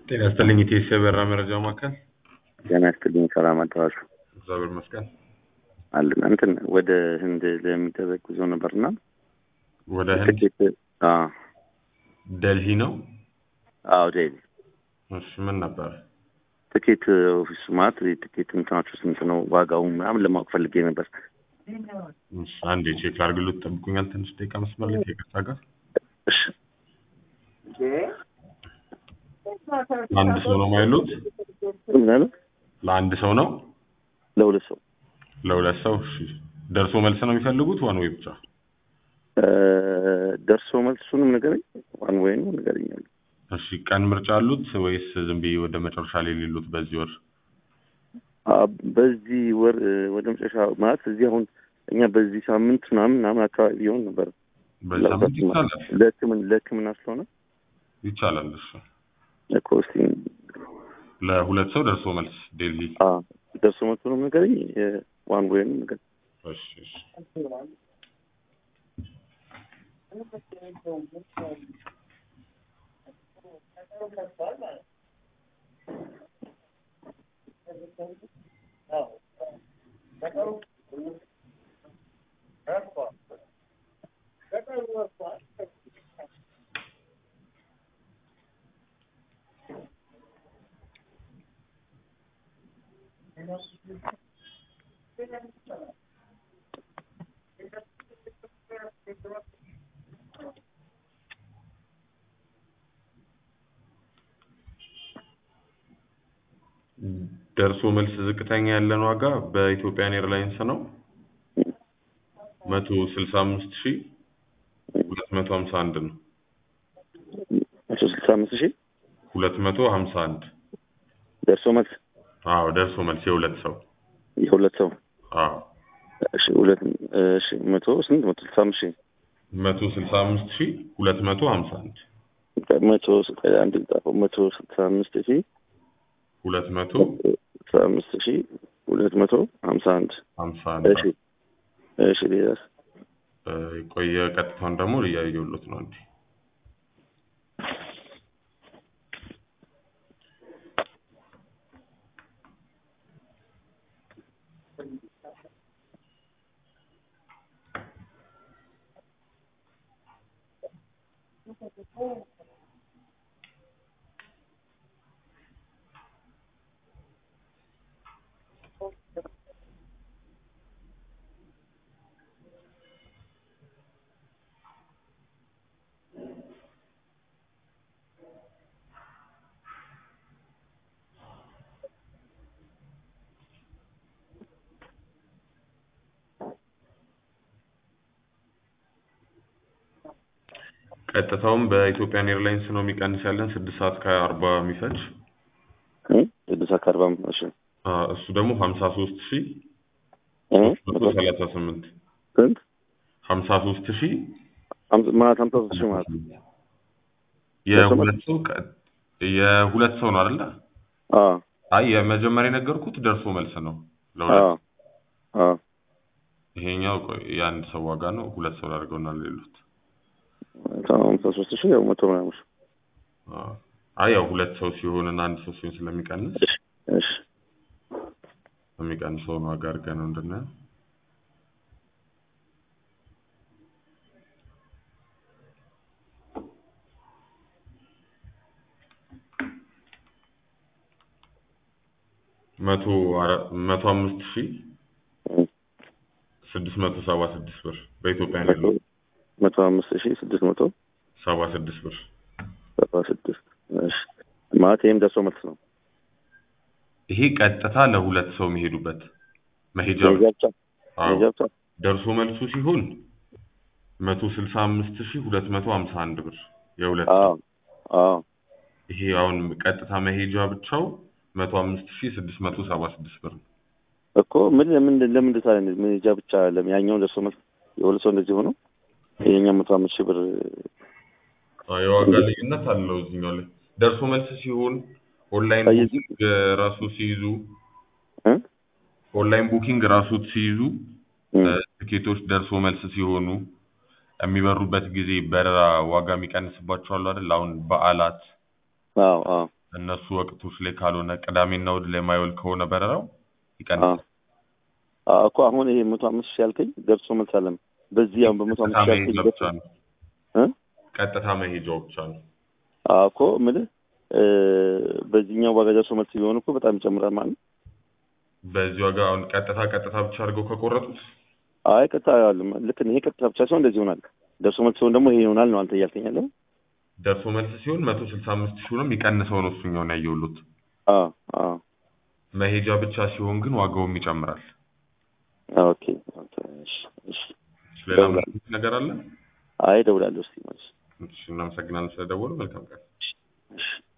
ጤና ይስጥልኝ ኢቴስ የበራ መረጃ ማዕከል። ጤና ይስጥልኝ። ሰላም አደራችሁ እግዚአብሔር ይመስገን። አለን እንትን ወደ ህንድ ለሚደረግ ጉዞ ነበርና ወደ ህንድ ትኬት አዎ ደልሂ ነው። አዎ ዴሊ እሺ ምን ነበር? ትኬት ኦፊስ ማለት የትኬት እንትናችሁ ስንት ነው ዋጋው ምናምን ለማወቅ ፈልጌ ነበር። እሺ አንዴ ቼክ ላድርግልዎት፣ ጠብቁኛል ትንሽ ደቂቃ መስመር ላይ ከይቅርታ ጋር። እሺ ለአንድ ሰው ነው ማይሉት? ምን አለ? ለአንድ ሰው ነው? ለሁለት ሰው ለሁለት ሰው? እሺ ደርሶ መልስ ነው የሚፈልጉት ዋን ወይ ብቻ? እ ደርሶ መልሱንም ንገረኝ። ዋን ወይ ነው ንገረኛል። እሺ ቀን ምርጫ አሉት ወይስ ዝም ብዬ ወደ መጨረሻ ላይ ሌሉት በዚህ ወር? በዚህ ወር እ ወደ መጨረሻ ማለት እዚህ አሁን እኛ በዚህ ሳምንት ምናምን ምናምን አካባቢ ሊሆን ነበር በዚህ ሳምንት ይቻላል ለህክምና ለህክምና ስለሆነ ይቻላል። እሺ እኮ እስኪ ለሁለት ሰው ደርሶ መልስ ዴልሂ። አ ደርሶ መልሱንም ንገረኝ። ዋን ወይ ነው ንገረኝ። እሺ እሺ ደርሶ መልስ ዝቅተኛ ያለን ዋጋ በኢትዮጵያን ኤርላይንስ ነው መቶ ስልሳ አምስት ሺ ሁለት መቶ ሀምሳ አንድ ነው። መቶ ስልሳ አምስት ሺህ ሁለት መቶ ሀምሳ አንድ ደርሶ መልስ አዎ ደርሶ መልስ የሁለት ሰው የሁለት ሰው አዎ እሺ ሁለት እሺ መቶ ስንት መቶ ስልሳ አምስት ሺህ መቶ ስልሳ አምስት ሺ ሁለት መቶ ሀምሳ አንድ መቶ አንድ ጻፈው መቶ ስልሳ አምስት ሺህ ሁለት መቶ ስልሳ አምስት ሺህ ሁለት መቶ ሀምሳ አንድ ሀምሳ አንድ እሺ እሺ ሌላስ እ የቆየ ቀጥታውን ደግሞ እያየሁሎት ነው እንዴ ቀጥታውም በኢትዮጵያን ኤርላይንስ ነው የሚቀንስ ያለን ስድስት ሰዓት ከአርባ የሚፈጅ እ ስድስት ሰዓት ከአርባ እሺ አ እሱ ደግሞ ሀምሳ ሶስት ሺ እ መቶ ሰላሳ ስምንት ስንት ሀምሳ ሶስት ሺ ሀምሳ- ማለት ሀምሳ ሶስት ሺህ ማለት የሁለት ሰው ቀ- የሁለት ሰው ነው አይደለ? አዎ አይ የመጀመሪያ የነገርኩት ደርሶ መልስ ነው አዎ ለሁለት አዎ ይሄኛው ቆይ የአንድ ሰው ዋጋ ነው። ሁለት ሰው አድርገውና ሌሉት ሀምሳ ሶስት ሺህ ያው መቶ ምናምን ሺህ አ አይ ያው ሁለት ሰው ሲሆን እና አንድ ሰው ሲሆን ስለሚቀንስ እሺ እሺ የሚቀንሰውን ዋጋ አድርገን ነው እንድናየው። መቶ አራ- መቶ አምስት ሺህ እ ስድስት መቶ ሰባ ስድስት ብር በኢትዮጵያ መቶ ነው መቶ አምስት ሺህ ስድስት መቶ ሰባ ስድስት ብር ሰባ ስድስት እሺ ማለት ይሄም ደርሶ መልስ ነው ይሄ ቀጥታ ለሁለት ሰው የሚሄዱበት መሄጃ መሄጃ ብቻ አዎ መሄጃ ብቻ ደርሶ መልሱ ሲሆን መቶ ስልሳ አምስት ሺህ ሁለት መቶ ሀምሳ አንድ ብር የሁለት ሰው አዎ አዎ ይሄ አሁን ቀጥታ መሄጃ ብቻው መቶ አምስት ሺህ ስድስት መቶ ሰባ ስድስት ብር ነው። እኮ ምን ለምን ለምን እንደዛ አይነት መሄጃ ብቻ ለምን ያኛውን ደርሶ መልስ የሁለት ሰው እንደዚህ ሆኖ ይሄኛው መቶ አምስት ሺህ ብር አዎ የዋጋ ልዩነት አለው እዚህኛው ላይ ደርሶ መልስ ሲሆን ኦንላይን አይ፣ ቡኪንግ ራሱ ሲይዙ እ ኦንላይን ቡኪንግ ራሱ ሲይዙ እ ትኬቶች ደርሶ መልስ ሲሆኑ የሚበሩበት ጊዜ በረራ ዋጋ የሚቀንስባቸው አሉ አይደል? አሁን በዓላት አዎ አዎ እነሱ ወቅቶች ላይ ካልሆነ ቅዳሜና እሑድ ላይ የማይውል ከሆነ በረራው ይቀንሳል። አዎ እኮ አሁን ይሄ መቶ አምስት ሺህ ያልከኝ ደርሶ መልስ አለም በዚህ አሁን በመቶ አምስት ቀጥታ ሺህ ያልከኝ መሄጃ ደርሶ ብቻ ነው። እ ቀጥታ መሄጃው ብቻ ነው። አዎ እኮ የምልህ እ በዚህኛው ዋጋ ደርሶ መልስ ቢሆን እኮ በጣም ይጨምራል ማለት ነው። በዚህ ዋጋ አሁን ቀጥታ ቀጥታ ብቻ አድርገው ከቆረጡት አይ ቀጥታ አይደለም ልክ ይሄ ቀጥታ ብቻ ሲሆን እንደዚህ ይሆናል። ደርሶ መልስ ሲሆን ደግሞ ይሄ ይሆናል ነው አንተ እያልከኝ ያለው። ደርሶ መልስ ሲሆን መቶ ስልሳ አምስት ሺውንም የሚቀንሰው ነው እሱኛውን ያየሁሉት። አዎ አዎ መሄጃ ብቻ ሲሆን ግን ዋጋውም ይጨምራል። ኦኬ ኦኬ እሺ እሺ ሌላ ደውላለሁ። ምን ነገር አለ? አይ እደውላለሁ እስኪ ማለት እሺ፣ እናመሰግናለን ስለደወሉ። መልካም ቀን። እሺ